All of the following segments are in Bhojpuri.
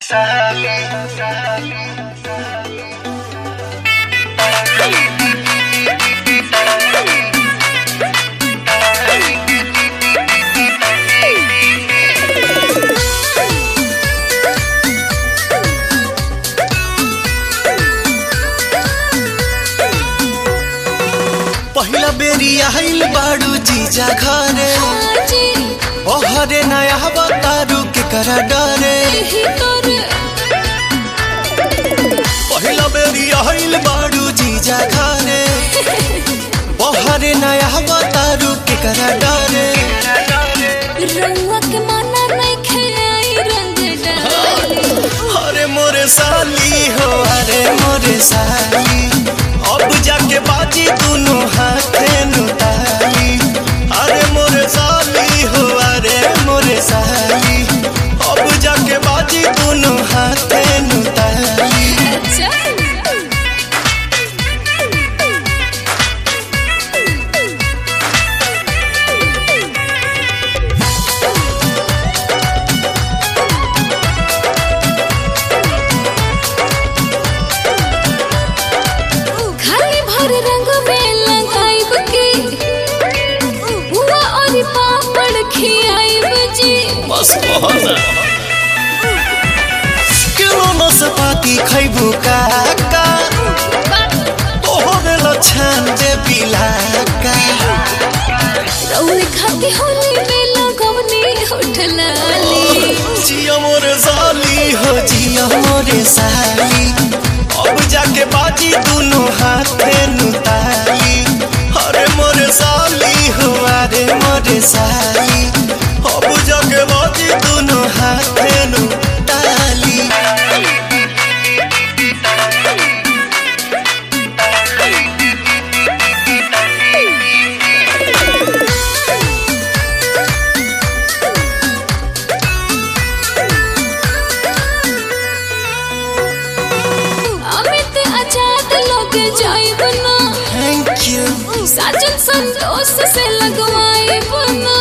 पहिला बेरी आइल बाड़ू जीजा घरे ओहरे नया बतारू के करा डरे पहिला बेरी आइल बाड़ू जीजा घरे ओहरे नया बतारू के करा डरे अरे मोरे साली हो अरे मोरे साली अब जाके बाजी दोनों हाथे नुताली अरे मोरे साली हो अरे मोरे साली अब जाके बाजी दोनों हाथे नुताली खाली भर रंग में लगाइब के बुआ और पापड़ खियाइब जी बस कहना किलो न सपाती खैबू काका तोहरे लछान दे बिलाका रौल खाती होली में लगवनी उठलाली जिया मोरे साली हो जिया मोरे साली अब जाके बाजी दोनों हाथे नुताली अरे मोरे साली हो अरे मोरे साली अब जाके बाजी दोनों हाथे नुताली अमित आजाद लोग जाइब ना थैंक यू साजन संतोष से लगवाइब ना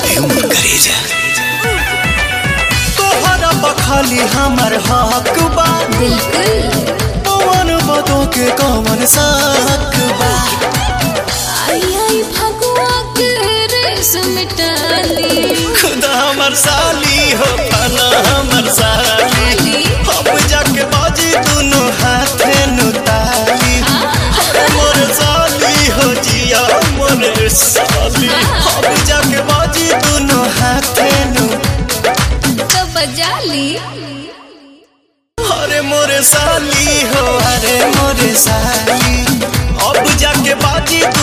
तोहरा बखाली हमर हक बा बिल्कुल पवन बदो के कवन साक बा आई आई भगवा के रेस मिटाली खुदा हमर साली हो फना हमर साली अब जाके बाजी दोनों हाथे नुताली अरे मोर साली हो जिया मोर साली अब जाके बाजी दोनों हाथे नु तो बजाली अरे मोर साली हो अरे मोर साली अब जाके बाजी